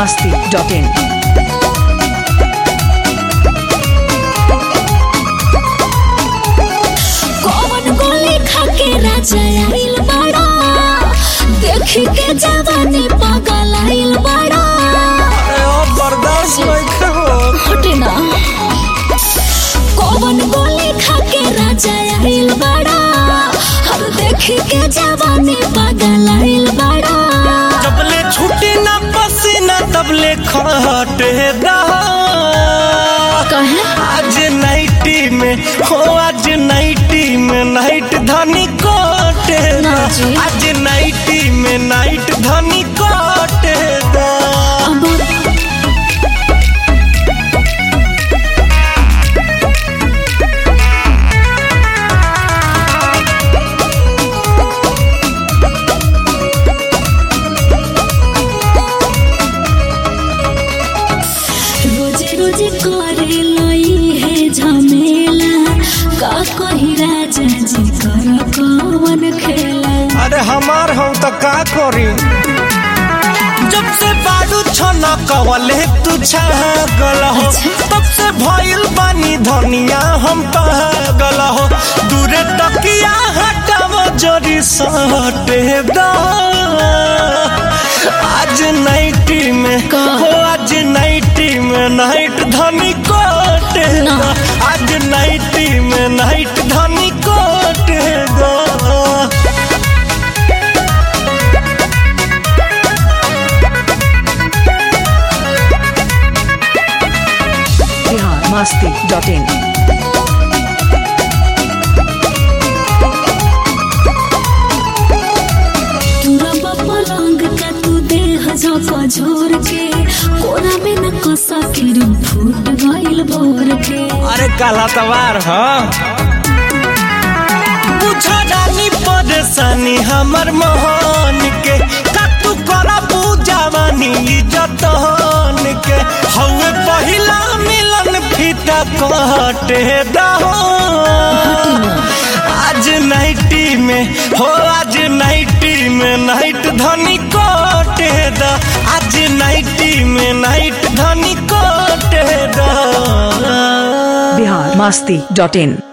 masti.in. कौन गोली खाके राजा आइल बड़ा देखी के जवानी पागल आइल बड़ा बर्दाश्त नहीं करो हटे ना कौन गोली खाके राजा आइल बड़ा हर देखी के जवानी पागल आइल बड़ा जबले छुट्टी ना पसीना तबले खटे रहा कहे आज नाइटी में हो आज नाइटी में नाइट धनी कोटे दा। ना जी। आज नाइटी में नाइट धनी कोटे दा। अब रोजे रोजे करे लई है झमेला का कही राजा जी कर कवन खेला अरे हमार हम तो का करी जब से बाडू छना कवले तू छागल हो तब से भइल बानी धनिया हम पागल हो दूरे तकिया हटाव जोरी सटे दा आज नाइटी में का? हो आज नाइटी में नाइट धनी कोटे ना। दा। आज नाइटी में नाइट धनी कोटे दा। Bihar masti.in. तुरबा पलंग का तू देह झोंका झोर के कोना में न कसा फिर फूट गइल भोर के अरे काला तवार हाँ बुझा रानी परेशानी हमर मोहन के का तू करा पूजावानी जतन के हवे पहिला मिलन फीता कटे दहो आज नाइटी में हो आज नाइटी में नाइट धनी कोटे दा आज नाइटी में नाइट धनी कोटे दा Bihar masti.in.